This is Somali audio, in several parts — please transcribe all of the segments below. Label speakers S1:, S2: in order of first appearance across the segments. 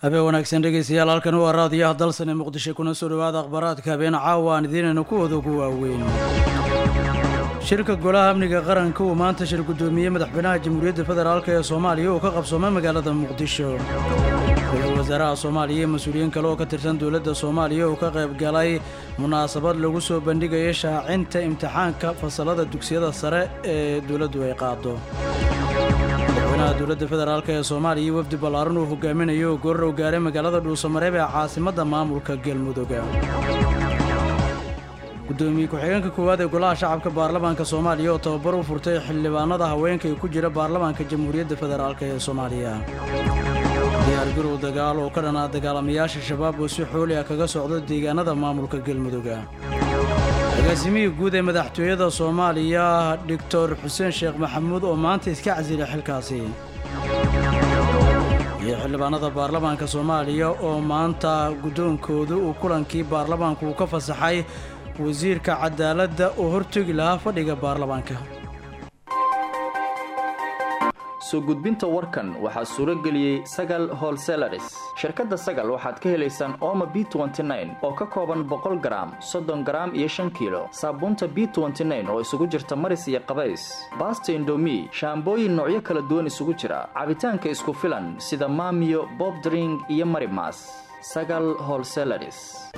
S1: habeen wanaagsan dhegeystayaal halkan waa raadiyaha dalsane muqdisho kuna soo dhowaada akhbaaraadka habeen caawa aan idiinayna kuwooda ugu waaweyn shirka golaha amniga qaranka uu maanta shir guddoomiyey madaxweynaha jamhuuriyadda federaalk ee soomaaliya oo ka qabsoomay magaalada muqdisho ra-iisul wasaaraha soomaaliya iyo mas-uuliyiin kale oo ka tirsan dowladda soomaaliya oo ka qayb galay munaasabad lagu soo bandhigaya shaacinta imtixaanka fasalada dugsiyada sare ee dowladdu ay qaado madaxweynaha dowladda federaalk ee soomaaliya iyo wafdi ballaaran uu hogaaminayo oo gorar u gaaray magaalada dhuusamareeb ee caasimadda maamulka galmudug gudoomiye ku-xigeenka koowaad ee golaha shacabka baarlamaanka soomaaliya oo tababar u furtay xildhibaanada haweenka ee ku jira baarlamaanka jamhuuriyadda federaalk ee soomaaliya diyaargarow dagaal oo ka dhanaa dagaalamayaasha shabaab oo si xooli ah kaga socdo deegaanada maamulka galmuduga agaasimihii guud ee madaxtooyada soomaaliya doctor xuseen sheekh maxamuud oo maanta iska casilay xilkaasi iyo xildhibaanada baarlamaanka soomaaliya oo maanta guddoonkoodu uu kulankii baarlamaanku uu ka fasaxay wasiirka cadaaladda oo hortegi lahaa fadhiga baarlamaanka
S2: soo gudbinta warkan waxaa suuro geliyey sagal holselaris shirkadda sagal waxaad ka helaysaan ooma b oo ka kooban boqol garaam soddon garaam iyo shan kiilo saabuunta b oo isugu jirta maris iyo qabays baasta indomi shaambooyin noocyo kala duwan isugu jira cabitaanka isku filan sida maamiyo bobdring iyo marimas sagal holselaris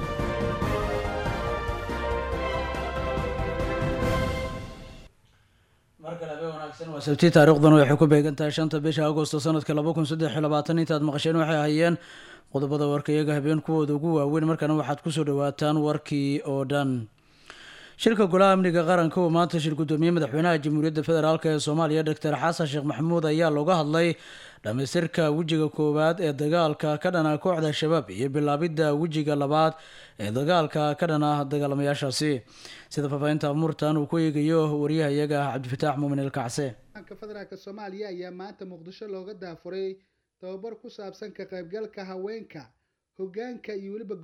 S1: waa sabti taariikhduna waxay ku beegan tahay shanta bisha agosto sanadka laba kun saddex iyo labaatan intaad maqasheen waxay hayeen qodobada warka iyaga habeen kuwooda ugu waaweyn markaana waxaad kusoo dhawaataan warkii oo dhan shirka golaha amniga qaranka uu maanta shir guddoomiyey madaxweynaha jamhuuriyadda federaalk ee soomaaliya doctor xasan sheekh maxamuud ayaa looga hadlay dhamaystirka wejiga koowaad ee dagaalka ka dhana kooxda shabaab iyo bilaabidda wejiga labaad ee dagaalka ka dhana dagaalamayaashaasi sida faahfaahinta amuurtan uu ku eegayo wariyaha iyaga ah cabdifataax muumin ilkacse
S3: federaalk soomaaliya ayaa maanta muqdisho looga daafuray tababar ku saabsan ka qaybgalka haweenka hogaanka iyo weliba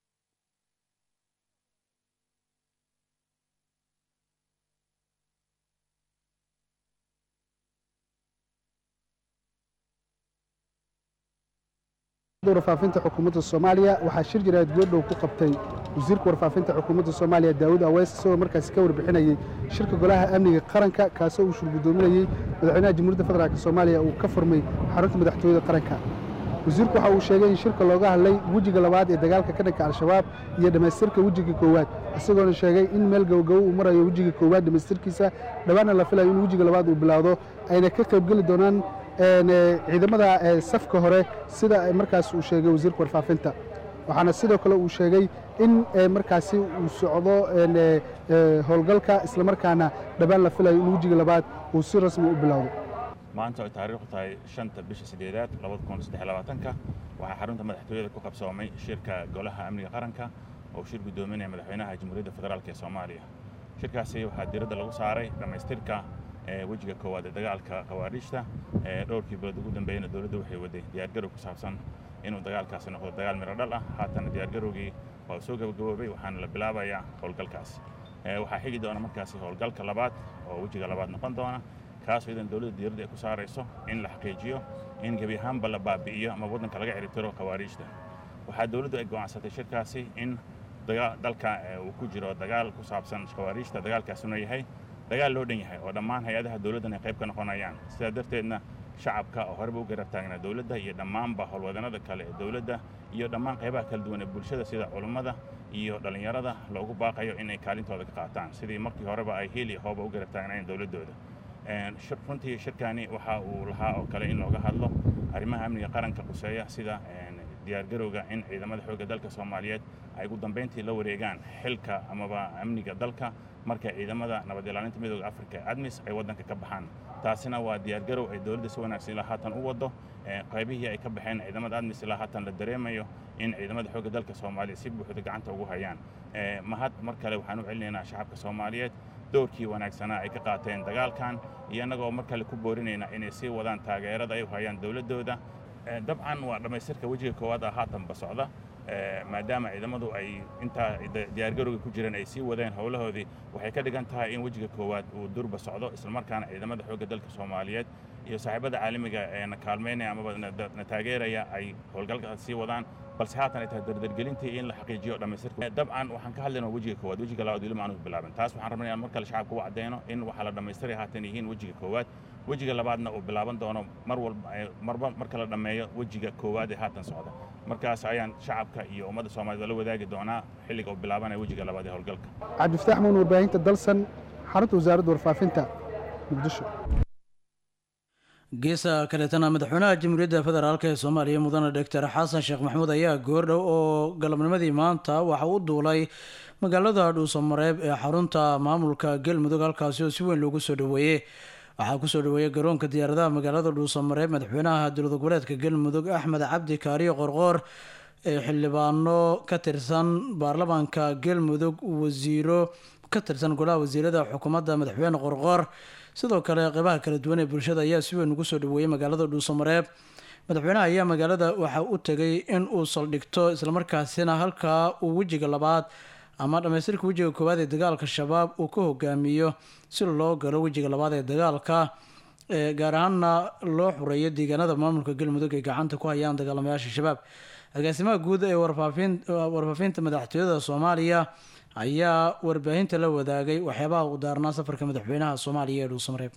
S3: warfaafinta xukuumadda soomaaliya waxaa shir jiraad goordhow ku qabtay wasiirka warfaafinta xukuumadda soomaaliya daawud aweys isagoo markaasi ka warbixinayay shirka golaha amniga qaranka kaasoo uu shirgudoominayey madaxweynaha jamhuuriyadda federaalk soomaaliya uu ka furmay xarunta madaxtooyada qaranka wasiirku waxa uu sheegay in shirka looga hadlay wejiga labaad ee dagaalka ka dhanka al-shabaab iyo dhammaystirka wejiga koowaad isagoona sheegay in meel gabogabo uu marayo wejiga koowaad dhammaystirkiisa dhowaanna la filayo in wejiga labaad uu bilaawdo ayna ka qaybgeli doonaan ciidamada safka hore sida markaas uu sheegay wasiirka warfaafinta waxaana sidoo kale uu sheegay in markaasi uu socdo howlgalka islamarkaana dhowaan la filayo in wejiga labaad uu si rasmi u bilowdo
S4: maanta ay taariikhdu tahay shanta bisha sideedaad labadakunsadeylabaatanka waxaa xarunta madaxtooyada ku qabsoomay shirka golaha amniga qaranka oo shir guddoominaya madaxweynaha jamhuuriyadda federaalk ee soomaaliya shirkaasi waxaa diiradda lagu saaray dhammaystirka wejiga koowaad ee dagaalka khawaariijta dhowrkii bilood ugu dambeeyana dowladda waxay waday diyaargarow ku saabsan inuu dagaalkaasi noqdo dagaal miro dhal ah haatana diyaargarowgii waa soo gabagaboobay waxaana la bilaabayaa howlgalkaasi waxaa xigi doona markaasi howlgalka labaad oo wejiga labaad noqon doona kaasoo idan dowladda diyadda ay ku saarayso in la xaqiijiyo in gebi ahaanba la baabi'iyo ama waddanka laga ciribtiro khawaariijta waxaa dowladdu ay go'aansatay shirkaasi in dalka uu ku jiro dagaal ku saabsan khawaariijta dagaalkaasuna yahay dagaal loo dhan yahay oo dhammaan hay-adaha dowladdan ay qayb ka noqonayaan sidaa darteedna shacabka oo horeba u garab taagnaa dowladda iyo dhammaanba howlwadanada kale ee dowladda iyo dhammaan qaybaha kala duwan ee bulshada sida culummada iyo dhallinyarada loogu baaqayo inay kaalintooda ka qaataan sidii markii horeba ay hiil iyo hooba u garab taagnaayeen dowladdooda runtii shirkani waxa uu lahaa oo kale in looga hadlo arrimaha amniga qaranka quseeya sida diyaargarowga in ciidamada xoogga dalka soomaaliyeed ay ugu dambayntii la wareegaan xilka amaba amniga dalka marka ciidamada nabad ilaalinta midooda afrika ee admis ay waddanka ka baxaan taasina waa diyaargarow ay dowladda si wanaagsan ilaa haatan u waddo qaybihii ay ka baxeen ciidamada admis ilaa haatan la dareemayo in ciidamada xoogga dalka soomaaliya si buuxda gacanta ugu hayaan mahad mar kale waxaan u celinaynaa shacabka soomaaliyeed doorkii wanaagsanaa ay ka qaateen dagaalkan iyo annagoo mar kale ku boorinaynaa inay sii wadaan taageerada ay u hayaan dowladdooda dabcan waa dhammaystirka wejiga koowaad ah haatanba socda maadaama ciidamadu ay intaa diyaargarowga ku jireen ay sii wadeen howlahoodii waxay ka dhigan tahay in wejiga koowaad uu durba socdo islamarkaana ciidamada xoogga dalka soomaaliyeed iyo saaxiibada caalamiga ee na kaalmaynaya amaba na taageeraya ay howlgalka sii wadaan balse haatan ay tahay dardargelintii in la xaqiijiyo dhammaystirka dabcan waxaan ka hadlaynaa wejiga koowaad wejiga labaad weli maanu bilaaban taas waxaan rabnay inaan mar kale shacabka u cadeyno in waxaa la dhammaystiray haatan yihiin wejiga koowaad wejiga labaadna uu bilaaban doono mar walba marba marka la dhammeeyo wejiga koowaad ee haatan socda markaas ayaan shacabka iyo ummadda soomaaliyed la wadaagi doonaa xilliga uu bilaabanaya wejiga labaad ee howlgalka
S3: cabdifataax muun warbaahinta dalsan xarunta wasaaradda warfaafinta muqdisho
S1: geesa kaleetana madaxweynaha jamhuuriyadda federaalk ee soomaaliya mudane doctor xasan sheekh maxamuud ayaa goordhow oo galabnimadii maanta waxa u duulay magaalada dhuusamareeb ee xarunta maamulka galmudug halkaasi oo si weyn loogu soo dhaweeyey waxaa kusoo dhaweeyey garoonka diyaaradaha magaalada dhuusamareeb madaxweynaha dowlad goboleedka galmudug axmed cabdi kaariyo qorqoor ee xildhibaano ka tirsan baarlamaanka galmudug wasiiro ka tirsan golaha wasiirada xukuumadda madaxweyne qorqoor sidoo kale qeybaha kala duwan ee bulshada ayaa si weyn ugu soo dhaweeyey magaalada dhuusamareeb madaxweynaha ayaa magaalada waxa u tegay in uu saldhigto islamarkaasina halkaa uu wejiga labaad ama dhammaystirka wejiga koowaad ee dagaalka shabaab uu ka hogaamiyo si loo galo wejiga labaad ee dagaalka gaar ahaanna loo xureeyo deegaanada maamulka galmudug ay gacanta ku hayaan dagaalamayaasha shabaab agaasimaha guud ee warfaafinta madaxtooyada soomaaliya ayaa warbaahinta la wadaagay waxyaabaha u daarnaa safarka madaxweynaha soomaaliya ee dhuusamareeb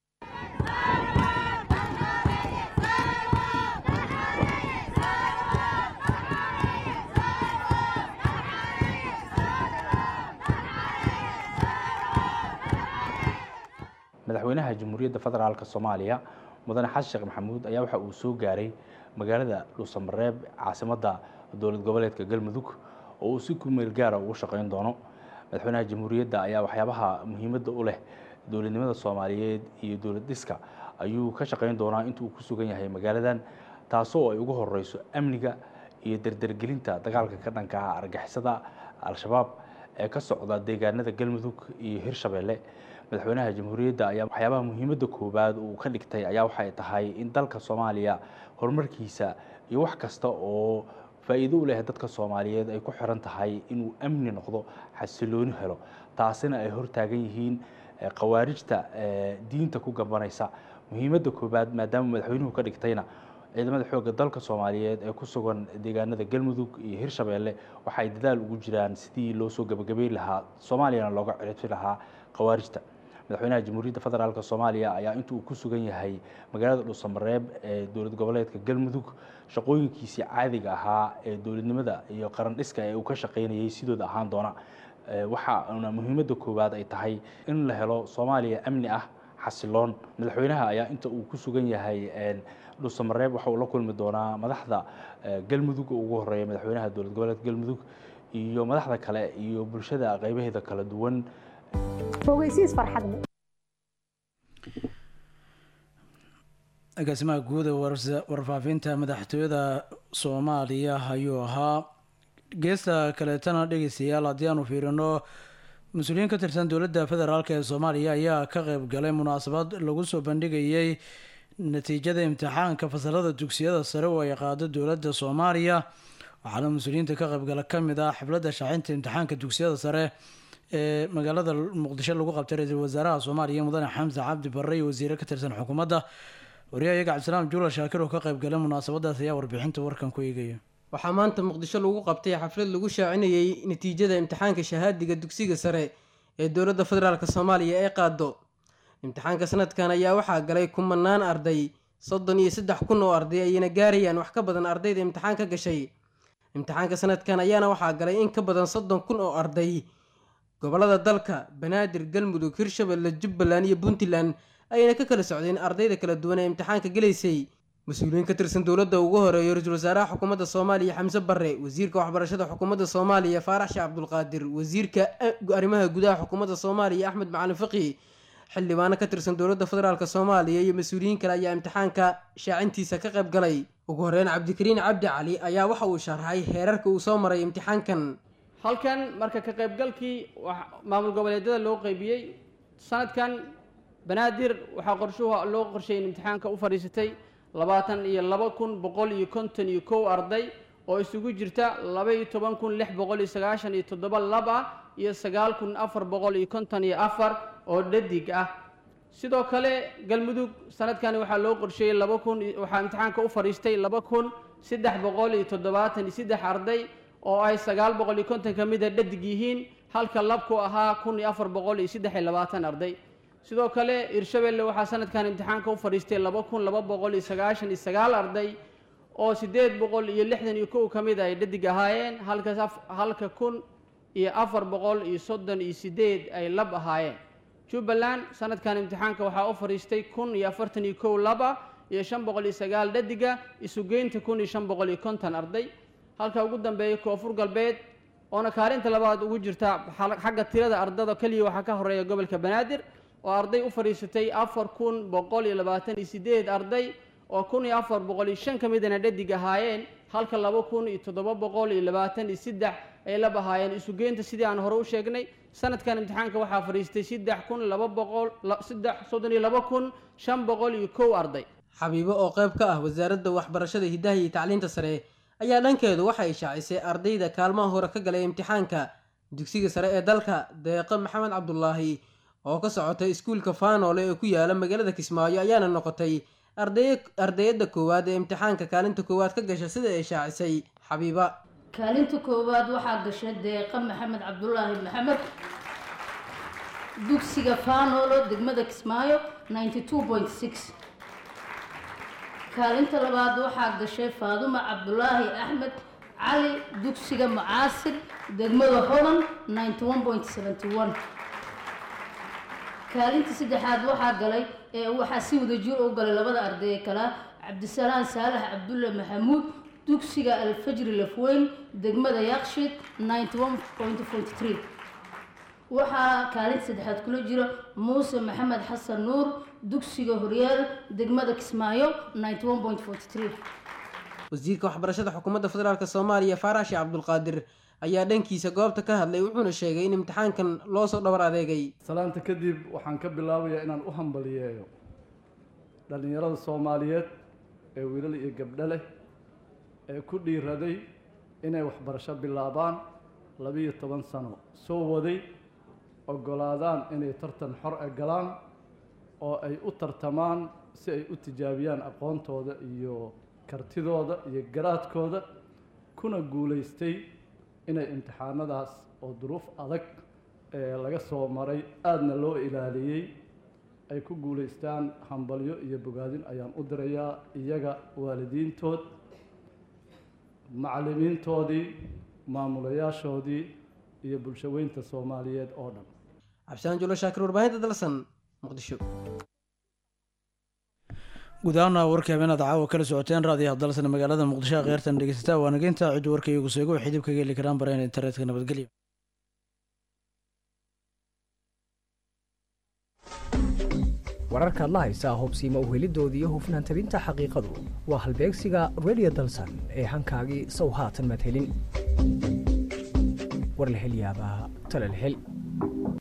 S5: madaxweynaha jamhuuriyadda federaalk soomaaliya mudane xasan sheekh maxamuud ayaa waxa uu soo gaaray magaalada dhuusamareeb caasimadda dowlad goboleedka galmudug oo uu si kumeel gaara ugu shaqeyn doono madaxweynaha jamhuuriyadda ayaa waxyaabaha muhiimadda u leh dowladnimada soomaaliyeed iyo dowlad dhiska ayuu ka shaqeyn doonaa intuu ku sugan yahay magaaladan taasoo ay ugu horeyso amniga iyo dardargelinta dagaalka ka dhanka ah argixisada al-shabaab ee ka socda deegaanada galmudug iyo hirshabeelle madaxweynaha jamhuuriyadda ayaa waxyaabaha muhiimadda koowaad uu ka dhigtay ayaa waxay tahay in dalka soomaaliya horumarkiisa iyo wax kasta oo faa'iido u leh dadka soomaaliyeed ay ku xiran tahay inuu amni noqdo xasilooni helo taasina ay hortaagan yihiin khawaarijta diinta ku gabanaysa muhiimadda koowaad maadaama madaxweynuhu ka dhigtayna ciidamada xoogga dalka soomaaliyeed ee ku sugan deegaanada galmudug iyo hirshabeelle waxay dadaal ugu jiraan sidii loo soo gabagabeyn lahaa soomaaliyana looga ciribsi lahaa khawaarijta madaxweynaha jamhuuriyadda federaalk soomaaliya ayaa inta uu ku sugan yahay magaalada dhuusamareeb ee dowlad goboleedka galmudug shaqooyinkiisii caadiga ahaa ee dowladnimada iyo qaran dhiska ee uu ka shaqaynayay sidooda ahaan doona waxaana muhiimadda koowaad ay tahay in la helo soomaaliya amni ah xasiloon madaxweynaha ayaa inta uu ku sugan yahay dhuusamareeb waxa uu la kulmi doonaa madaxda galmudug oo ugu horeeya madaxweynaha dowlad goboleedka galmudug iyo madaxda kale iyo bulshada qeybaheeda kala duwan
S6: fogeysiis farxad
S1: agaasimaha guud ee warfaafinta madaxtooyada soomaaliya ayuu ahaa geesta kaleetana dhegeystayaal haddii aanu fiirino mas-uuliyiin ka tirsan dowladda federaalk ee soomaaliya ayaa ka qeyb galay munaasabad lagu soo bandhigayay natiijada imtixaanka fasalada dugsiyada sare oo ay qaado dowladda soomaaliya waxaana mas-uuliyiinta ka qeybgala kamid ah xafladda shaacinta imtixaanka dugsiyada sare ee magaalada muqdisho lagu qabtay ra-iisul wasaaraha soomaaliya mudane xamse cabdi barre iyo wasiire ka tirsan xukuumadda wariyahayaga cabdisalaam juula shaakir oo ka qayb galay munaasabadaas ayaa warbixinta warkan ku eegaya
S7: waxaa maanta muqdisho lagu qabtay xaflad lagu shaacinayey natiijada imtixaanka shahaadiga dugsiga sare ee dowladda federaalk soomaaliya ee qaado imtixaanka sanadkan ayaa waxaa galay kumanaan arday soddon iyo saddex kun oo arday ayayna gaarayaan wax ka badan ardayda imtixaan ka gashay imtixaanka sanadkan ayaana waxaa galay in ka badan soddon kun oo arday gobolada dalka banaadir galmudug hirshabelle jubbaland iyo puntland ayayna ka kala socdeen ardayda kala duwan ee imtixaanka gelaysay mas-uuliyiin ka tirsan dowladda ugu horeeyo ra-iisul wasaaraha xukuumadda soomaaliya xamse barre wasiirka waxbarashada xukuumadda soomaaliya faarax sheekh cabdulqaadir wasiirka arrimaha gudaha xukuumadda soomaaliya axmed macalin faqi xildhibaano ka tirsan dowladda federaalk soomaaliya iyo mas-uuliyiin kale ayaa imtixaanka shaacintiisa ka qayb galay ugu horeyn cabdikariin cabdi cali ayaa waxa uu sharxay heerarka uu soo maray imtixaankan
S8: halkan marka ka qaybgalkii maamul goboleedyada loo qeybiyey sanadkan banaadir waxaa qorshuhu loo qorsheeyay in imtixaanka u fadhiisatay labaatan iyo laba kun boqol iyo konton iyo kow arday oo isugu jirta laba-iyo toban kun lix boqol iyo sagaashan iyo toddoba lab ah iyo sagaal kun afar boqol iyo konton iyo afar oo dhadig ah sidoo kale galmudug sanadkani waxaa loo qorsheeyey laba kun waxaa imtixaanka u fadhiistay laba kun saddex boqol iyo toddobaatan iyo saddex arday oo ay sagaal boqol iyo konton ka mid a dhadig yihiin halka labku ahaa kun iyo afar boqol iyo saddex iyo labaatan arday sidoo kale hirshabelle waxaa sanadkan imtixaanka u fadhiistay laba kun laba boqol iyo sagaashan iyo sagaal arday oo siddeed boqol iyo lixdan iyo kow ka mid a ay dhadig ahaayeen halka halka kun iyo afar boqol iyo soddon iyo siddeed ay lab ahaayeen jubbaland sanadkan imtixaanka waxaa u fadhiistay kun iyo afartan iyo kow laba iyo shan boqol iyo sagaal dhadiga isugeynta kun iyo shan boqol iyo konton arday halka ugu dambeeya koonfur galbeed oona kaalinta labaad ugu jirta xagga tirada ardada keliya waxaa ka horeeya gobolka banaadir oo arday u fadhiisatay afar kun boqol iyo labaatan iyo siddeed arday oo kun iyo afar boqol iyo shan ka midana dhadig ahaayeen halka laba kun iyo toddoba boqol iyo labaatan iyo saddex ay lab ahaayeen isugeynta sidii aan hore u sheegnay sanadkan imtixaanka waxaa fadhiistay saddex kun laba boqol saddex soddon iyo laba kun shan boqol iyo kow arday
S7: xabiibo oo qayb ka ah wasaaradda waxbarashada hidaha iyo tacliinta sare ayaa dhankeedu waxay shaacisay ardayda kaalmaha hore ka galay imtixaanka dugsiga sare ee dalka deeqo maxamed cabdulaahi oo ka socotay iskuulka faanoole ee ku yaala magaalada kismaayo ayaana noqotay ardayadda koowaad ee imtixaanka kaalinta koowaad ka gasha sida ay shaacisay xabiiba
S9: kaalinta koowaad waxaa gashay deeqa maxamed cabdulaahi maxamed dugsiga faanoolo degmada kismaayo kaalinta labaad waxaa gashay faaduma cabdulaahi axmed cali dugsiga mucaasir degmada hodan kaalinta saddexaad waxaa galay ee waxaa si wada jir u galay labada arday ee kala cabdisalaan saalax cabdulle maxamuud dugsiga alfajri lafweyn degmada yaqshid waxaa kaalinta saddexaad kula jira muuse maxamed xasan nuur dugsiga horyaal degmada kismaayo
S7: wasiirka waxbarashada xukuumadda federaalk soomaaliya faarashi cabdulqaadir ayaa dhankiisa goobta ka hadlay wuxuuna sheegay in imtixaankan loo soo dhabar adeegay
S10: salaanta kadib waxaan ka bilaabayaa inaan u hambaliyeeyo dhallinyarada soomaaliyeed ee wiilal iyo gabdho leh ee ku dhiiraday inay waxbarasho bilaabaan labiiyo toban sano soo waday oggolaadaan inay tartan xor e galaan oo ay u tartamaan si ay u tijaabiyaan aqoontooda iyo kartidooda iyo garaadkooda kuna guulaystay inay imtixaanadaas oo duruuf adag ee laga soo maray aadna loo ilaaliyey ay ku guulaystaan hambalyo iyo bogaadin ayaan u dirayaa iyaga waalidiintood macallimiintoodii maamulayaashoodii iyo bulshaweynta soomaaliyeed oo dhan
S7: cabdisaan julo shaakir warbaahinta dalsan muqdisho
S1: guud ahaana warkii habeenaad caawa kala socoteen raadiyaha dalsan magaalada muqdisho kheyrtan dhegeysataa waa nageynta ciddu warka iyagu seego waxay dib kaga heli karaan bareen internetka nabadgelyo
S11: wararka adla haysaa hubsiima uhelidooda iyo hufnaan tabinta xaqiiqadu waa halbeegsiga radio dalsan ee hankaagii sow haatan madhelin war la hel yaabaa tala la hel